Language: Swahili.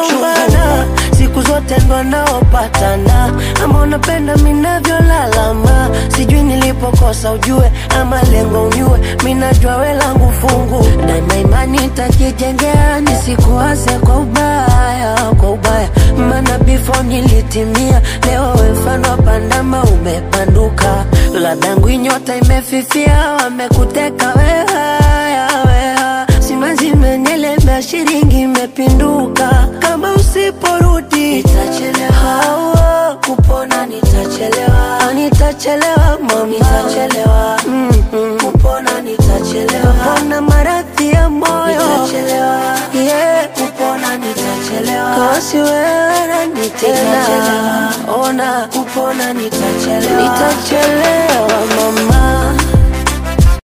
tunagombana siku zote ndo naopatana ama unapenda minavyolalama sijui nilipokosa ujue ama lengo unyue minajua we langu fungu daima imani takijengea nisikuase kwa ubaya kwa ubaya maana before nilitimia leo we mfano wa pandama umepanduka ladangu inyota imefifia wamekuteka wehaya weha simanzi imenielemea shilingi imepinduka kama usiporudi nitachelewa kupona nitachelewa Ah, nitachelewa mama nitachelewa mm-hmm. kupona nitachelewa kupona maradhi ya moyo nitachelewa yeah. kupona nitachelewa kasi wewe nitena ona kupona nitachelewa nitachelewa mama